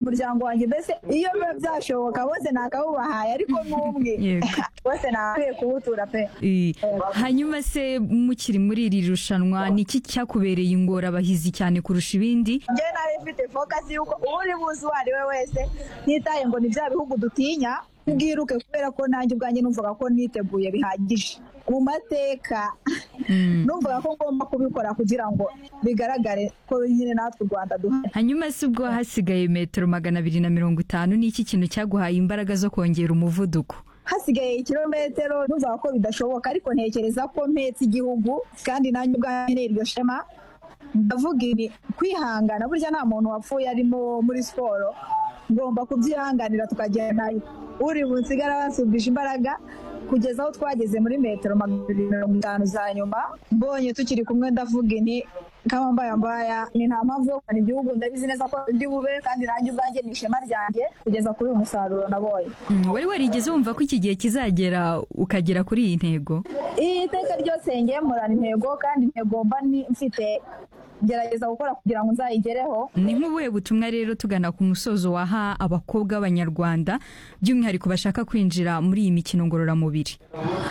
umuryango wanjye mbese iyo biba byashoboka bose nakabubahaye ariko n'umwe Yego. bose nakwiye kuwutura pe Eh, hanyuma se mukiri muri iri rushanwa ni iki cyakubereye ingorabahizi cyane kurusha ibindi njye nari mfite fokasi y'uko uri buze uwo ari we wese ntitaye ngo ni bya bihugu dutinya bwiruke kubera ko nanjye ubwanjye numvaga ko niteguye bihagije ku mateka Mm. numvaga ko ngomba kubikora kugira ngo bigaragare ko nyine natwe u rwanda duhari hanyuma se ubwo hasigaye metero magana abiri na mirongo itanu ni iki kintu cyaguhaye imbaraga zo kongera umuvuduko hasigaye ikirometero numvaga ko bidashoboka ariko ntekereza ko mpetse igihugu kandi nanjye ubwanjye ni iryo shema ndavuga ibi kwihangana burya nta muntu wapfuye arimo muri siporo ngomba kubyihanganira tukagenda uri bunsigara basubisha imbaraga kugeza aho twageze muri metero magana abiri mirongo itanu za nyuma mbonye tukiri kumwe ndavuga inti kamambaya mbaya ni nta mpamvu yo kurwana igihugu ndabizi neza ko ndi bube kandi nanjye ubwanjye ni ishema ryanjye kugeza kuri uyu musaruro nabonye Mm, wari warigeze wumva ko iki gihe kizagera ukagera kuri iyi ntego iyi teka ryose ngemurana intego kandi intego mba ni- mfite gerageza gukora kugira ngo nzayigereho ni nk'ubuhe butumwa rero tugana ku musozo waha abakobwa b'abanyarwanda by'umwihariko bashaka kwinjira muri iyi mikino ngororamubiri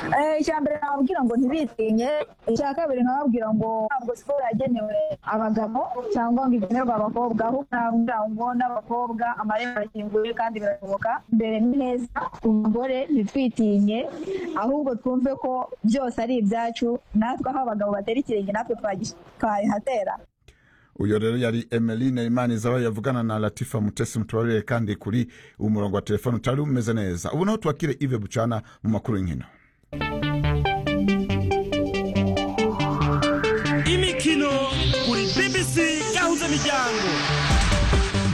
Eh, icya mbere nababwira ngo ntibitinye icya kabiri nkababwira ngo ntabwo siporo yagenewe abagabo cyangwa ngo igenerwe abakobwa ahubwo nababwira ngo n'abakobwa amarembo arakinguye kandi birashoboka mbere ni heza ku bagore ntitwitinye ahubwo twumve ko byose ari ibyacu natwe aho abagabo batera ikirenge natwe twagi- twayihatera uyo rero yari emeline imanizaba yavugana na latifa mutesi mutubarire kandi kuri uwo murongo wa telefone utari umeze neza ubu naho tubakire ive bucana mu makuru y'inkino imikino kuri bbc yahuza imiryango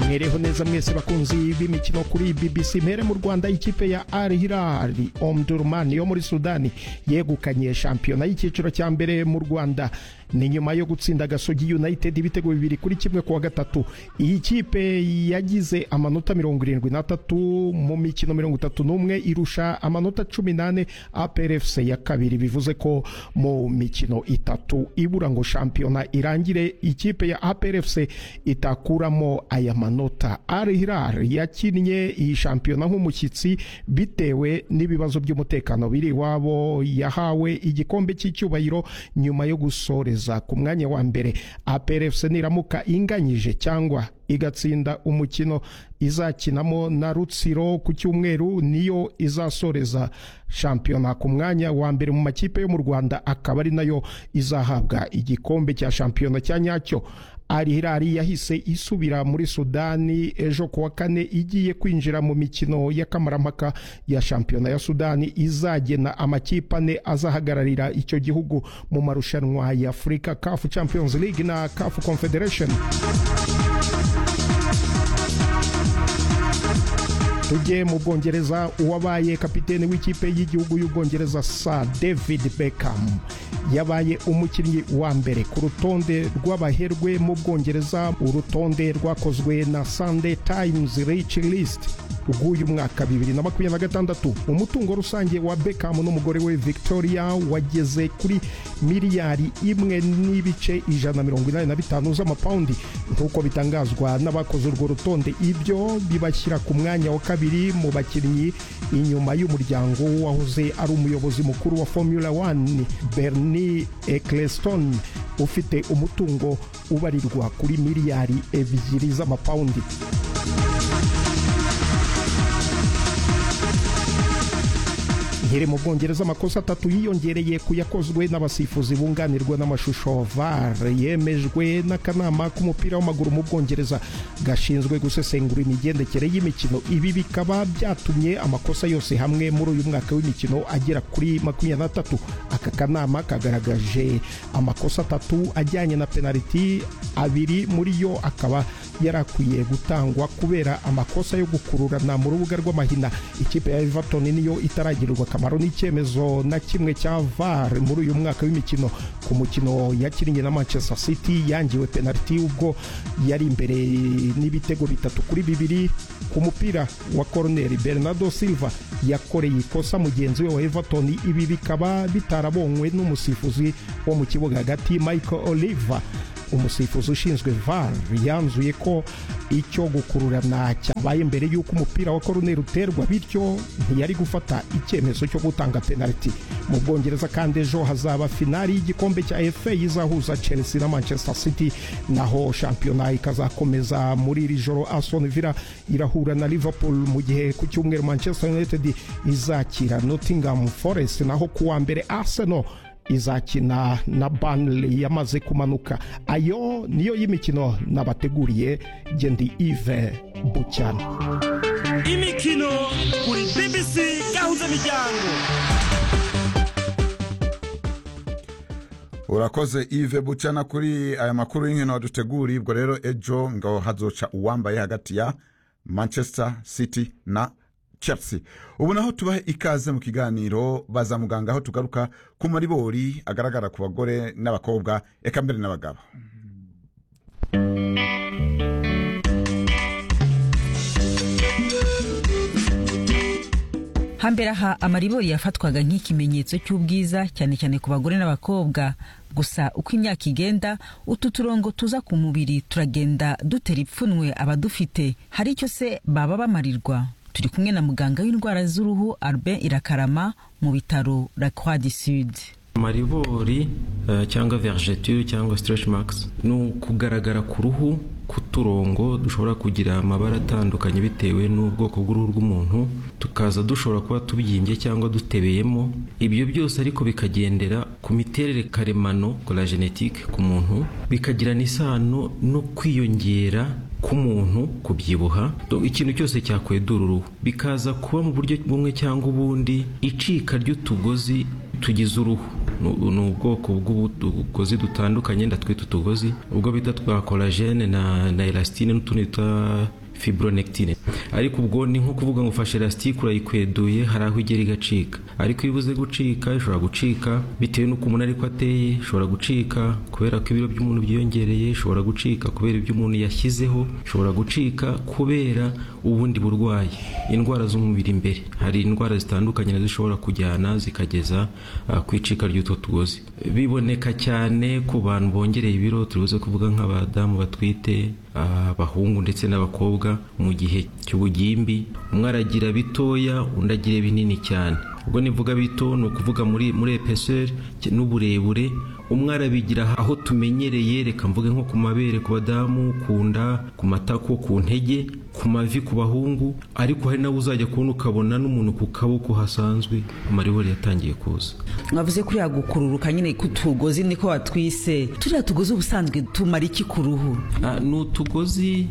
mwereho neza mwese bakunzi b'imikino kuri bbc mpere mu rwanda ikipe ya al hilal omdurman yo muri sudani yegukanye shampiyona y'icyiciro cya mbere mu rwanda ni nyuma yo gutsinda gasogi united ibitego bibiri kuri kimwe kuwa gatatu iyi kipe yagize amanota mirongo irindwi n'atatu mu mikino mirongo itatu n'umwe irusha amanota cumi n'ane aprfc ya kabiri bivuze ko mu mikino itatu ibura ngo shampiyona irangire ikipe ya aprfc itakuramo aya manota al hilal yakinnye iyi shampiyona nk'umushyitsi bitewe n'ibibazo by'umutekano biri iwabo yahawe igikombe cy'icyubahiro nyuma yo gusoreza ku mwanya wa mbere aprfc niramuka inganyije cyangwa igatsinda umukino izakinamo na rutsiro ku cyumweru niyo izasoreza shampiyona ku mwanya wa mbere mu makipe yo mu rwanda akaba ari nayo izahabwa igikombe cya shampiyona cya nyacyo Al Hilal yahise isubira muri Sudani ejo ku wa kane igiye kwinjira mu mikino y'akamaramaka ya shampiyona ya Sudani izagena amakipe ane azahagararira icyo gihugu mu marushanwa ya Africa CAF Champions League na CAF Confederation. tujye mu bwongereza uwabaye kapiteni w'ikipe y'igihugu y'ubwongereza sa david beckham yabaye umukinnyi wa mbere ku rutonde rw'abaherwe mu bwongereza urutonde rwakozwe na sunday times rich list rw'uyu mwaka 2026 umutungo rusange wa beckham n'umugore we victoria wageze kuri miliyari imwe n'ibice ijana na mirongo inani na bitanu z'amapawundi nk'uko bitangazwa n'abakoze urwo rutonde ibyo bibashyira ku mwanya wa kabiri mu bakinnyi inyuma y'umuryango wahoze ari umuyobozi mukuru wa formula 1 bernie eccleston ufite umutungo ubarirwa kuri miliyari ebyiri z'amapawundi nkiri mu bwongereza amakosa atatu yiyongereye ku yakozwe n'abasifuzi bunganirwa n'amashusho var yemejwe n'akanama k'umupira w'amaguru mu bwongereza gashinzwe gusesengura imigendekere y'imikino ibi bikaba byatumye amakosa yose hamwe muri uyu mwaka w'imikino agera kuri makumyabiri n'atatu aka kanama kagaragaje amakosa atatu ajyanye na penaliti abiri muri yo akaba yarakwiye gutangwa kubera amakosa yo gukururana mu rubuga rw'amahina ikipe ya everton niyo itaragirirwa akamaro n'icyemezo na kimwe cya var muri uyu mwaka w'imikino ku mukino yakinnye na manchester city yangiwe penaliti ubwo yari imbere n'ibitego bitatu kuri bibiri ku mupira wa koroneri bernardo silva yakoreye ikosa mugenzi we wa everton ibi bikaba bitarabonywe n'umusifuzi wo mu kibuga hagati michael oliver umusifuzi ushinzwe VAR yanzuye ko icyo gukururana cyabaye mbere y'uko umupira wa koruneri uterwa bityo ntiyari gufata icyemezo cyo gutanga penaliti mu bwongereza kandi ejo hazaba finali y'igikombe cya FA izahuza Chelsea na Manchester City naho shampiyona ikazakomeza muri iri joro Aston Villa irahura na Liverpool mu gihe ku cyumweru Manchester United izakira Nottingham Forest naho kuwa mbere Arsenal izakina na Burnley yamaze kumanuka ayo niyo y'imikino nabateguriye gendi Yves Bucyana imikino kuri bbc gahuza miryango urakoze ive bucana kuri aya makuru y'inkino waduteguriye ubwo rero ejo ngo hazoca uwambaye hagati ya manchester city na chelsea ubu naho tubahe ikaze mu kiganiro baza muganga aho tugaruka ku maribori agaragara ku bagore n'abakobwa eka mbere n'abagabo hambere aha amaribori yafatwaga nk'ikimenyetso cy'ubwiza cyane cyane ku bagore n'abakobwa gusa uko imyaka igenda utu turongo tuza ku mubiri turagenda dutera ipfunwe abadufite hari icyo se baba bamarirwa turi kumwe na muganga w'indwara z'uruhu Albin Irakarama mu bitaro La Croix du Sud amaribori eh, cyangwa vergeture cyangwa stretch marks ni ukugaragara ku ruhu k'uturongo dushobora kugira amabara atandukanye bitewe n'ubwoko bw'uruhu rw'umuntu tukaza dushobora kuba tubyimbye cyangwa dutebeyemo ibyo byose ariko bikagendera ku miterere karemano la genetique ku muntu bikagirana isano no kwiyongera k'umuntu kubyibuha Do- ikintu cyose cyakwedura uruhu bikaza kuba mu buryo bumwe cyangwa ubundi icika ry'utugozi tugize uruhu Nu- ni ubwoko bw'utugozi dutandukanye ndatwita utugozi ubwo bita twa kolagene na, na elastine n'utundi twa fibronectine ariko ubwo ni nko kuvuga ngo ufashe elastike urayikweduye hari aho igera igacika ariko iyo ibuze gucika ishobora gucika bitewe n'uko umuntu ariko ateye ishobora gucika kubera ko ibiro by'umuntu byiyongereye ishobora gucika kubera ibyo umuntu yashyizeho ishobora gucika kubera ubundi burwayi indwara z'umubiri imbere hari indwara zitandukanye nazo zishobora kujyana zikageza ah, ku icika ry'utwo tugozi biboneka cyane ku bantu bongereye ibiro turibuze kuvuga nk'abadamu batwite abahungu ndetse n'abakobwa mu gihe cy'ubugimbi umwe aragira bitoya undi agira binini cyane ubwo nivuga bito ni ukuvuga muri muri epeseri n'uburebure umwe arabigira aho tumenyereye reka mvuge nko ku mabere ku badamu ku nda ku matako ku ntege ku mavi ku bahungu ariko hari nawe uzajya kubona ukabona n'umuntu ku kaboko hasanzwe amaribori yatangiye kuza mwavuze ko yagukururuka nyine k'utugozi niko watwise turiya tugozi ubusanzwe tumara iki ku ruhu Ah, ni utugozi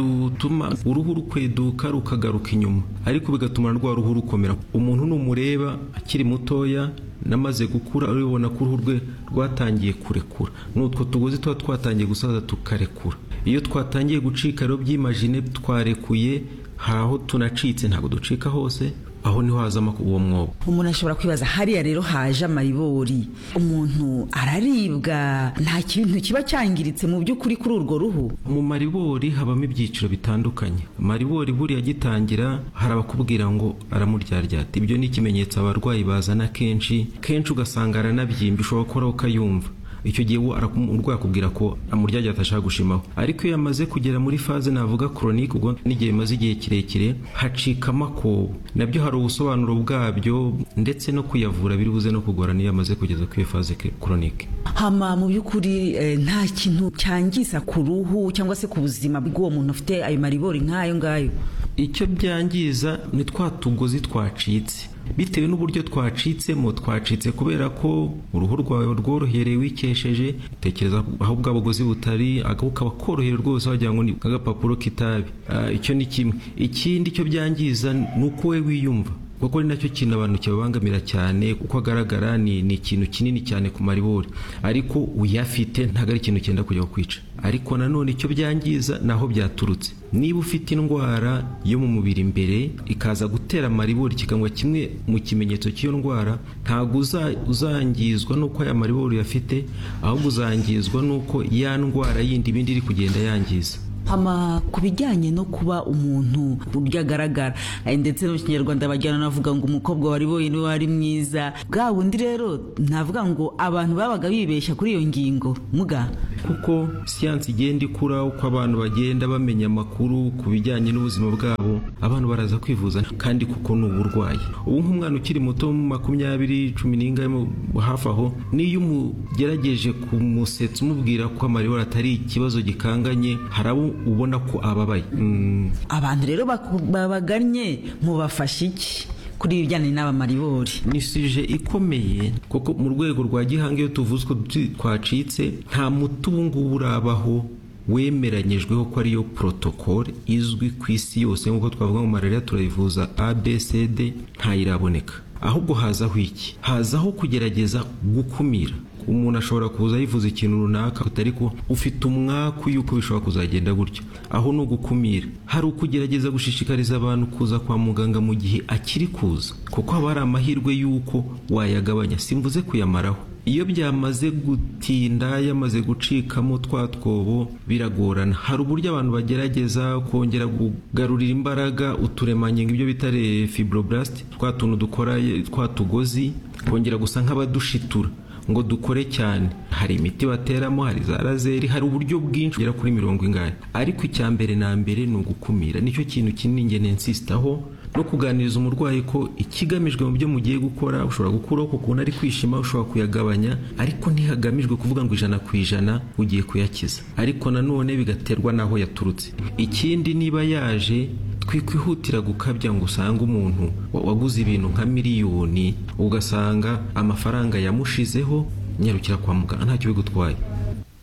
dutuma uruhu rukweduka rukagaruka inyuma ariko bigatuma rwa ruhu rukomera umuntu numureba akiri mutoya namaze gukura uribona ko uruhu rwe rwatangiye kurekura ni utwo tugozi tuba twatangiye gusaza tukarekura iyo twatangiye gucika rero byimajine twarekuye hari aho tunacitse ntabwo ducika hose aho niho hazamo uwo mwobo umuntu ashobora kwibaza hariya rero haje amaribori umuntu araribwa nta kintu kiba cyangiritse mu by'ukuri kuri urwo ruhu mu maribori habamo ibyiciro bitandukanye maribori buriya agitangira hari abakubwira ngo aramuryaryaata ibyo ni ikimenyetso abarwayi bazana kenshi kenshi ugasanga aranabyimba ushobora gukoraho ukayumva icyo gihe we arakum- umurwayi akubwira ko amuryaryaata ashaka gushimaho ariko iyo yamaze kugera muri faze navuga koronike ubwo n'igihe bimaze igihe kirekire hacika amakobo nabyo hari ubusobanuro bwabyo ndetse no kuyavura biri buze no kugorana iyo yamaze kugeza ku iyo faze koronike hama mu by'ukuri eh, nta kintu cyangiza ku ruhu cyangwa se ku buzima bw'uwo muntu ufite ayo maribori nk'ayo ngayo icyo byangiza ni twa tugozi twacitse bitewe n'uburyo twacitsemo twacitse kubera ko uruhu rwawe rworohereye wikesheje tekereza aho bwa bugozi butari agahu kaba koroheye rwose wagira ngo ni agapapuro k'itabi Ah, icyo ni kimwe ikindi cyo byangiza ni uko we wiyumva kuko ari nacyo kintu abantu kibabangamira cyane uko agaragara ni ni ikintu kinini cyane ku maribori ariko uyafite ntabwo ari ikintu cyenda kujya kukwica ariko nanone icyo byangiza ni aho byaturutse niba ufite indwara yo mu mubiri imbere ikaza gutera amaribori kikaba kimwe mu kimenyetso cy'iyo ndwara ntabwo uza- uzangizwa n'uko aya maribori uyafite ahubwo uzangizwa n'uko ya ndwara yindi ibindi iri kugenda yangiza hama ku bijyanye no kuba umuntu uburyo agaragara eh, ndetse no mu kinyarwanda bajyana navuga ngo umukobwa wari boye niwe wari mwiza bwa bundi rero navuga ngo abantu babaga bibeshya kuri iyo ngingo muga kuko siyansi igenda ikura uko abantu bagenda bamenya amakuru ku bijyanye n'ubuzima bwabo abantu baraza kwivuza kandi kuko ni uburwayi ubu nk'umwana ukiri muto makumyabiri cumi n'ingahe mu- hafi aho n'iyo umugerageje kumusetsa umubwira ko amaribori atari ikibazo gikanganye hari abo ubona ko ababaye Mm, abantu rero baku- babagannye mubafasha iki kuri ibi bijyanye n'abamaribori ni sije ikomeye kuko mu rwego rwa gihanga iyo tuvuze ko twi- twacitse nta muti ubu ngubu urabaho wemeranyijweho ko ariyo porotokole izwi ku isi yose nk'uko twavuga ngo malariya turayivuza abcd ntayiraboneka ahubwo hazaho iki hazaho kugerageza gukumira umuntu ashobora kuza yivuza ikintu runaka ariko ufite umwaku y'uko bishobora kuzagenda gutyo aho ni ugukumira hari ukugerageza gushishikariza abantu kuza kwa muganga mu gihe akiri kuza kuko haba hari amahirwe y'uko wayagabanya simvuze kuyamaraho iyo byamaze gutinda yamaze gucikamo twa twobo biragorana hari uburyo abantu bagerageza kongera kugarurira imbaraga uturemangingo ibyo bita fibroblast twa tuntu dukora twa tugozi kongera gusa nk'abadushitura ngo dukore cyane hari imiti bateramo hari za razeri hari uburyo bwinshi bugera kuri mirongo ingahe ariko icya mbere na mbere ni ugukumira nicyo kintu kinini ngene nsisitaho no kuganiriza umurwayi ko ikigamijwe mu byo mugiye gukora ushobora gukuraho ku kuntu ari kwishima ushobora kuyagabanya ariko ntihagamijwe kuvuga ngo ijana ku ijana ugiye kuyakiza ariko nanone bigaterwa n'aho yaturutse ikindi niba yaje twikwihutira gukabya ngo usange umuntu wa- waguze ibintu nka miliyoni ugasanga amafaranga yamushizeho nyarukira kwa muganga ntacyo bigutwaye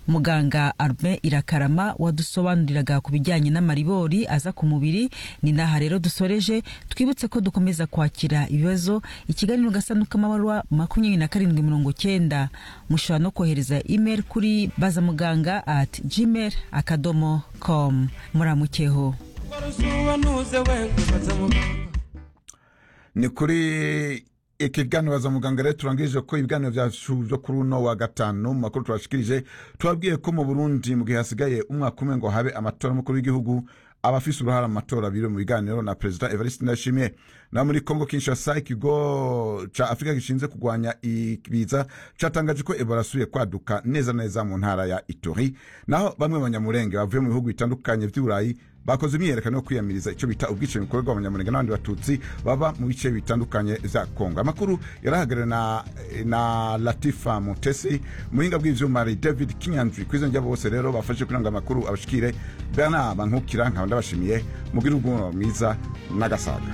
muganga arme irakarama wadusobanuriraga ku bijyanye n'amaribori aza ku mubiri ni n'aha rero dusoreje twibutse ko dukomeza kwakira ibibazo ikiganiro gasanduku k'amabaruwa makumyabiri na karindwi mirongo cyenda mushobora no kohereza imeri kuri bazamuganga ati gmail akadomo com muramukeho uba ntuze we kubaza muganga ni kuri ikiganiro baza muganga rero turangije ko ibiganiro byacu byo kuri uno wa gatanu mu makuru tubashikirije tubabwiye ko mu burundi mu gihe hasigaye umwaka umwe ngo habe amatora y'umukuru w'igihugu abafise uruhara mu matora biri mu biganiro na perezida evariste ndayishimiye na muri kongo kinshasa ikigo ca afurika gishinzwe kurwanya ibiza catangaje ko ebola asubiye kwaduka neza neza mu ntara ya itori naho bamwe banyamurenge bavuye mu bihugu bitandukanye by'i burayi bakoze imyiyerekano yo kwiyamiriza icyo bita ubwicanyi bukorerwa abanyamurenge n'abandi batutsi baba mu bice bitandukanye za kongo amakuru yarahagarariwe na, na latifa mutesi muhinga bw'ivyuma ari david kinyanzwi ku izina ryabo bose rero bafashe kuranga amakuru abashikire bernard bankukira nkaba ndabashimiye mugire ubwuno mwiza n'agasaga